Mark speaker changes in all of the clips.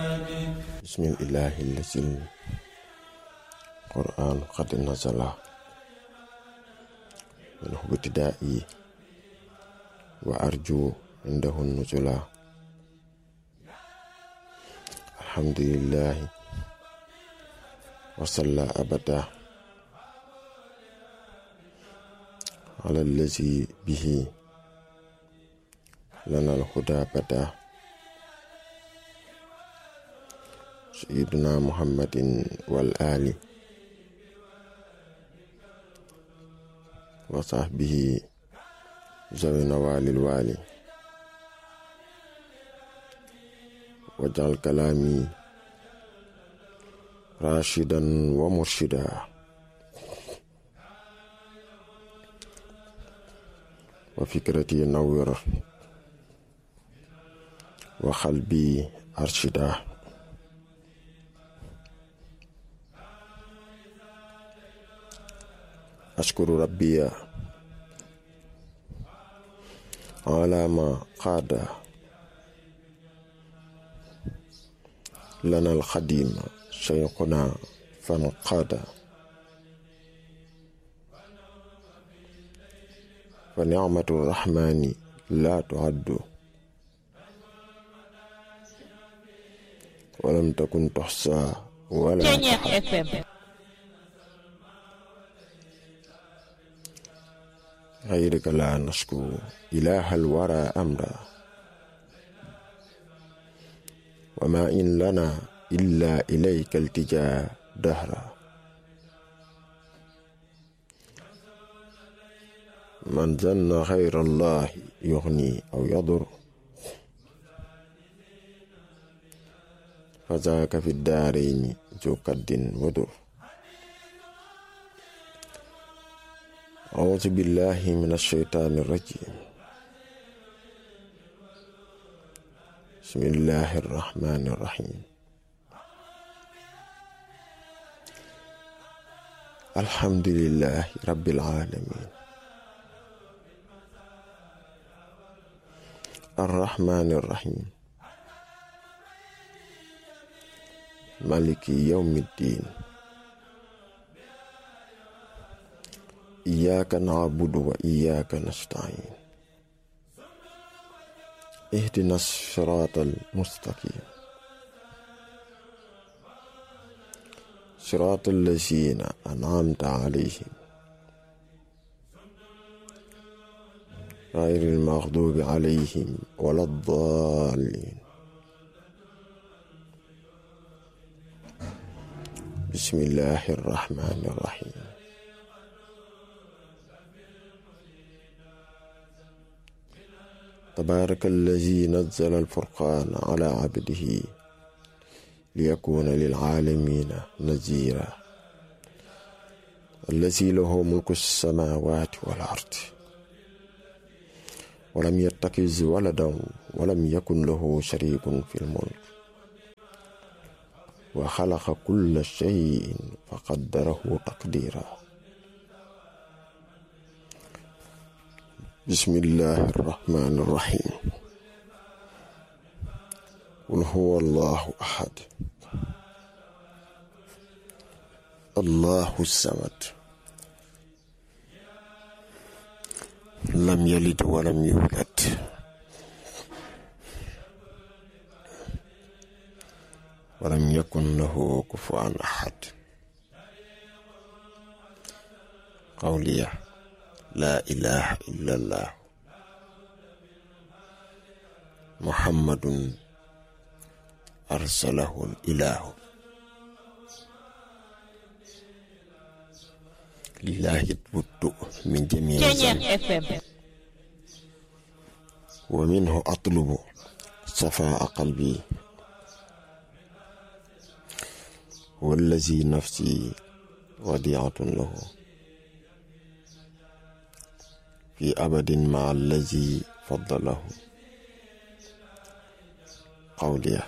Speaker 1: بسم الإله الذي القرآن قد نزل منه ابتدائي وأرجو عنده النزلا الحمد لله وصلى أبدا على الذي به لنا الهدى بدا سيدنا محمد والآل وصحبه ذوي نوال الوالي واجعل كلامي راشدا ومرشدا وفكرتي نور وقلبي أرشدا أشكر ربي على ما قاد لنا القديم شيخنا فانقاد فنعمة الرحمن لا تعد ولم تكن تحصى ولا تحد غيرك لا نشكو إله الورى أمرا وما إن لنا إلا إليك التجاء دهرا من ظن غير الله يغني أو يضر فذاك في الدارين ذو قد ودر أعوذ بالله من الشيطان الرجيم بسم الله الرحمن الرحيم الحمد لله رب العالمين الرحمن الرحيم مالك يوم الدين إياك نعبد وإياك نستعين اهدنا الصراط المستقيم صراط الذين أنعمت عليهم غير المغضوب عليهم ولا الضالين بسم الله الرحمن الرحيم تبارك الذي نزل الفرقان على عبده ليكون للعالمين نذيرا الذي له ملك السماوات والأرض ولم يتخذ ولدا ولم يكن له شريك في الملك وخلق كل شيء فقدره تقديرا بسم الله الرحمن الرحيم قل هو الله أحد الله الصمد لم يلد ولم يولد ولم يكن له كفوا أحد قولي لا إله إلا الله محمد أرسله الإله لله البد من جميع الذنب ومنه أطلب صفاء قلبي والذي نفسي وديعة له في أبد مع الذي فضله قولي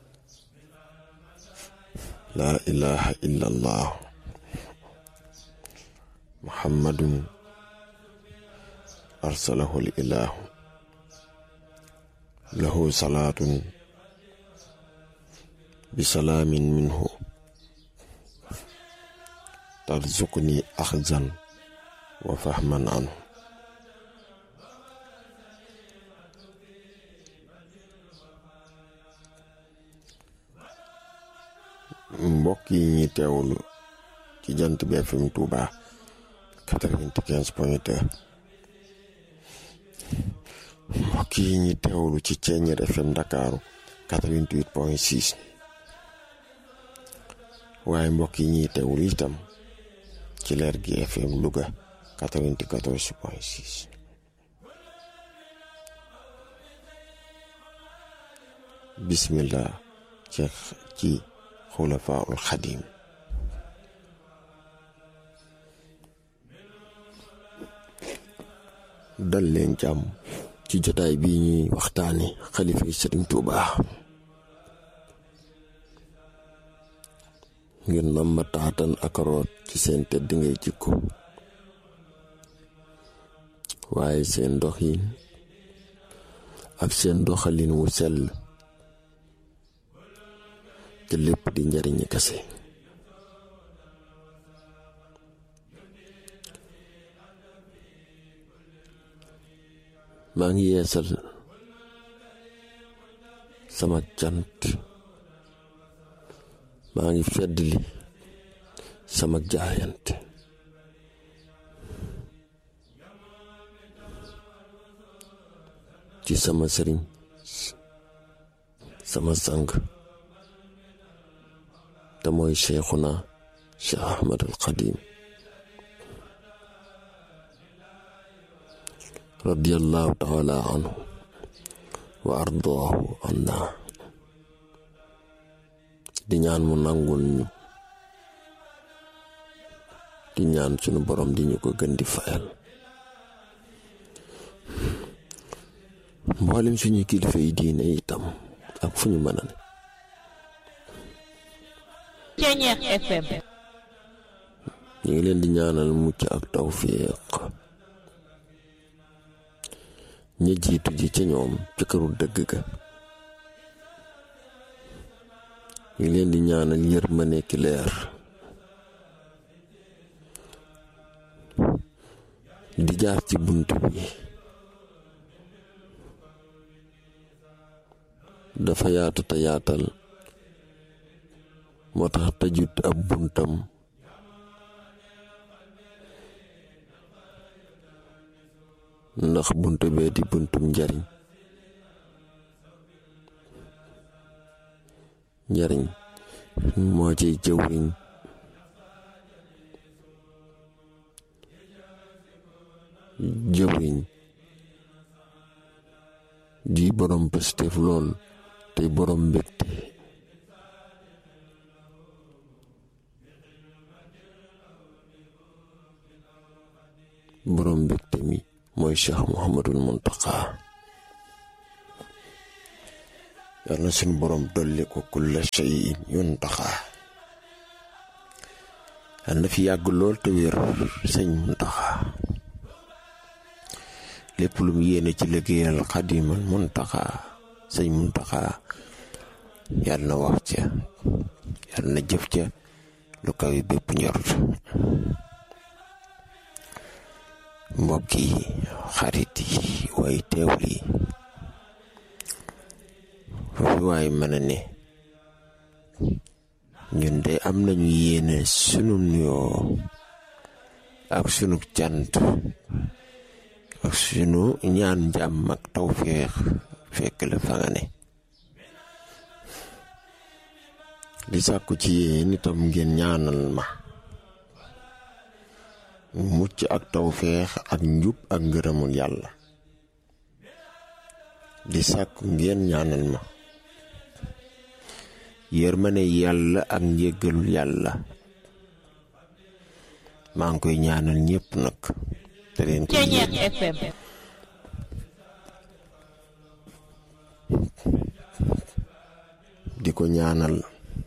Speaker 1: لا إله إلا الله محمد أرسله الإله له صلاة bisalaamin minhu tarzuqni axzan wa fahman anhu mbokk yi ñuy teewlu ci jant bi FM Touba quatre-vingt-quinze point deux mbokk yi ñuy teewlu ci Ceeñeer FM Ndakaaru quatre-vingt-huit point six waaye mbokk yi ñuy teewlu itam ci leer gi FM Louga quatre-vingt-quatorze point six bismillah ci ci xulafaul xadim dal leen jàmm ci jotaay bii ñuy waxtaani xalifa yi sëriñ Tuuba ngeen nam ma taatan ak root ci seen tedd ngay jikko waaye seen doxin ak seen doxalin wu sell te lépp di njariñi kase maa ngi yeesal sama cant maa ngi feddli sama jaayante ci sama sëriñ sama sang te mooy cheikhuna cheikh ahmad al qadim radiallahu taala anhu wa ardaahu anna di ñaan mu nangul ñu di ñaan sunu borom di ñu ko gën di fayal mboolem suñu kilifa yi diine itam ak fu ñu mën a ne
Speaker 2: Ceeñeer FM
Speaker 1: ñu ngi leen di ñaanal mucc ak tawfiq ña jiitu ji ca ñoom ca këru dëgg ga ñu ngi leen di ñaanal yërmande ki leer di jaar ci bunt bi dafa yaatu te yaatal moo tax tëjut ab buntam ndax bunt bee di buntum njariñ njariñ moo ciy jëwriñ jëwriñ di borom pëstef lool tey borom mbégte borom mbégte mi mooy cheikh muhammadul muntaqa yal na suñu borom dolli ko kulla shay'in yuntaqa yal na fi yàgg lool te wér sëñ muntaqa lépp lu mu yéene ci liggéeyal xadimal muntaqa sëñ muntaqa yal na wax ca yal na jëf ca lu kaw bépp njort mbokk yi xarit yi way teewul yi foofu waay mën a ne ñun de am nañu yéene sunu nuyoo ak sunu cant ak sunu ñaan jàmm ak tawféex fekk la fa nga ne di sàkku ci yéen itam ngeen ñaanal ma mucc ak tawféex ak njub ak ngërëmul yàlla di sàkku ngeen ñaanal ma yërmane yàlla ak njéggalul yàlla maa ngi koy ñaanal ñépp nag te leen ko
Speaker 2: Ceeñeer FM
Speaker 1: di ko ñaanal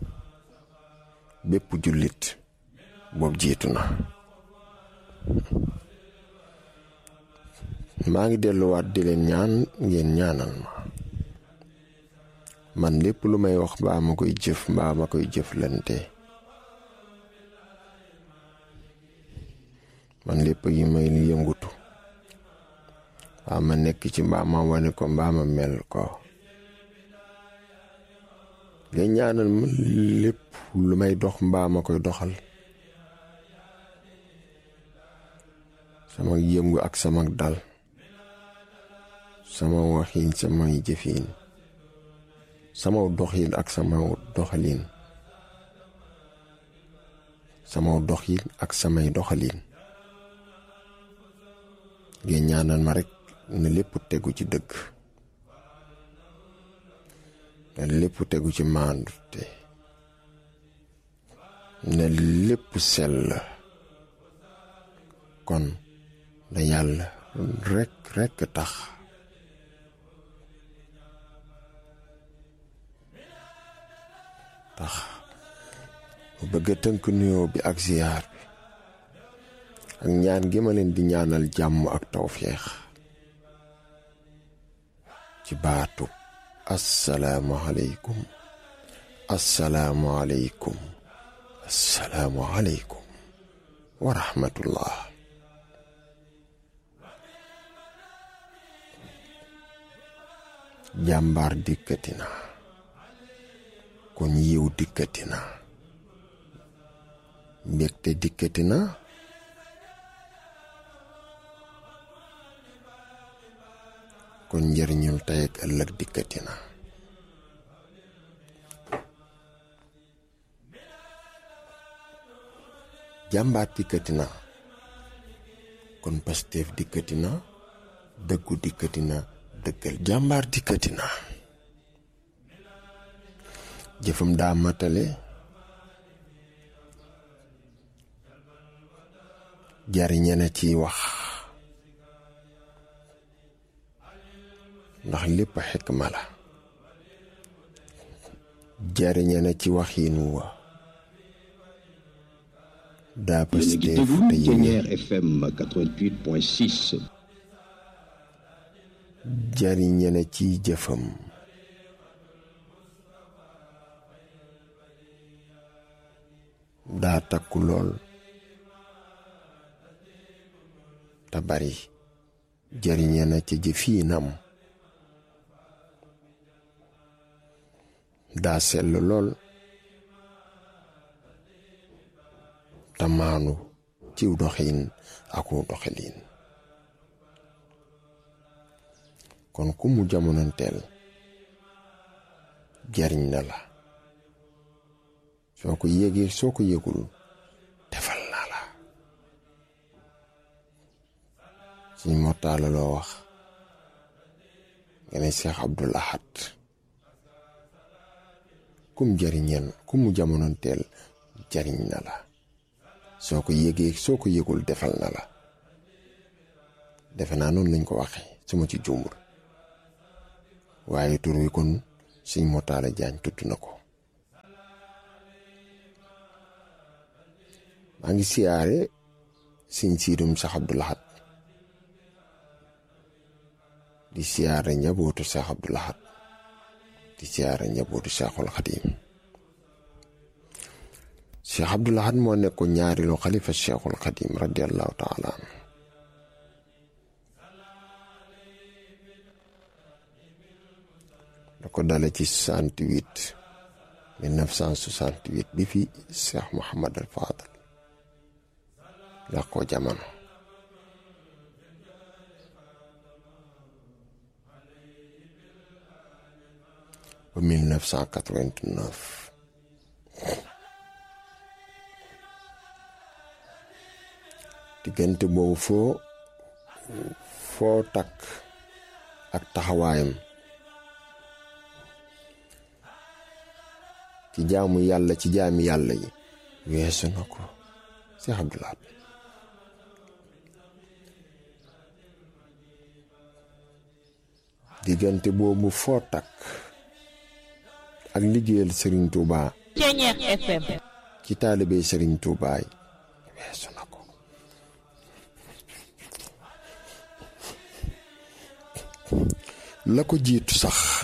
Speaker 1: bépp jullit boobu jiitu na maa ngi delluwaat di leen ñaan ngeen ñaanal ma man lépp lu may wax mbaa ma koy jëf mbaa ma koy jëflante man lépp yi may yëngutu mbaa ma nekk ci mbaa ma wane ko mbaa ma mel ko nga ñaanal ma lépp lu may dox mbaa ma koy doxal sama yëngu ak sama dal sama waxiin samay jëfiin sama doxiin ak sama doxaliin sama doxiin ak samay doxaliin ngeen ñaanal ma rekk ne lépp tegu ci dëgg ne lépp tegu ci maandute ne lépp sell kon da yàlla rekk rekk tax tax mu bëgg a tënk nuyoo bi ak ziyaar bi ak ñaan gi ma leen di ñaanal jàmm ak tawféex ci baatu assalaamu aleykum assalaamu aleykum assalaamu aleykum wa rahmatullah jàmbaar dikkati na kon yiw dikkati na mbégte dikkati na kon njëriñul tey ak ëllëg dikkati na jàmbaar dikkati na kon Pastef dikkati na dëggu dikkati na dëggal jàmbaar dikkati na jëfam daa matale jariñe na ciy wax ndax lépp xikma la jariñe na ci waxiin wa daa
Speaker 3: yéen a ngi
Speaker 1: Pastef
Speaker 3: déglu
Speaker 1: te yéene
Speaker 3: Thiéniere FM 88.6
Speaker 1: jariñe na ciy jëfam daa takku lool te bari jariñe na ci jëfiinam daa sell lool te maanu ciw doxin aku doxalin kon ku mu jamonoonteel jariñ na la soo ko yégee soo ko yégul defal na la suñ mortaala loo wax nga ne Cheikh Abdul Ahad kum jariñeen ku mu jamonoonteel jariñ na la soo ko yégee soo ko yégul defal na la defe naa noonu lañ ko waxe su ma ci jumbul waaye tur wi kon suñ motaale jaañ tudd na ko maa ngi siyaare siñ siidum sax Abdul Ahad di siyaare njabootu sax Abdul Ahad di siyaare njabootu Seexul Xadiim Cheikh Abdul Ahad moo nekkoon ñaareelu xalifa Seexul Xadiim radiallahu taala anhu da ko dale ci 68 1968 bi fi Cheikh Mouhamad al Fadal la ko jamono ba 1989 diggante boobu foo foo takk ak taxawaayam ci jaamu yàlla ci jaami yàlla yi weesu na ko Cheikh Abdul Ahad diggante boobu foo takk ak liggéeyal Serigne Touba
Speaker 2: Thiéniere FM
Speaker 1: ci taalibe Serigne Touba yi weesu na ko la ko jiitu sax